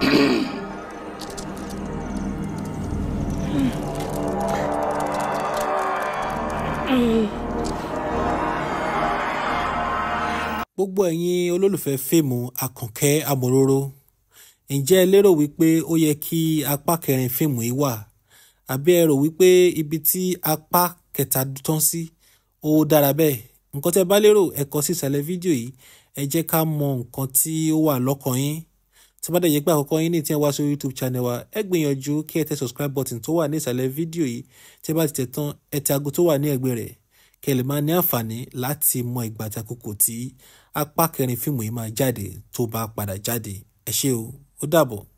gbogbo ẹ̀yin olólùfẹ́ fíìmù àkànkẹ́ amòróró ǹjẹ́ ẹ lérò wípé ó yẹ kí apá kẹrin fíìmù yìí wà àbí ẹ rò wípé ibi tí apá kẹta tán sí ó dára bẹ́ẹ̀ nǹkan tẹ́ bá lérò ẹ kọ sí ìsàlẹ̀ fídíò yìí ẹ jẹ́ ká mọ nǹkan tí ó wà lọ́kàn yín tí bá dẹ̀ jẹ́ pé àkọ́kọ́ yín ní tí ẹ wá sórí youtube channel wa ẹ gbìyànjú kí ẹ tẹ subscribe button tó wà ní ìsàlẹ̀ fídíò yìí tí ẹ bá ti tẹ̀ tán ẹ tẹ aago tó wà ní ẹ̀gbẹ́ rẹ̀ kí ẹ lè máa ní àǹfààní láti mọ ìgbà àti àkókò tí apá kẹrin fíìmù yìí máa jáde tó bá padà jáde ẹ ṣé o ó dàbọ̀.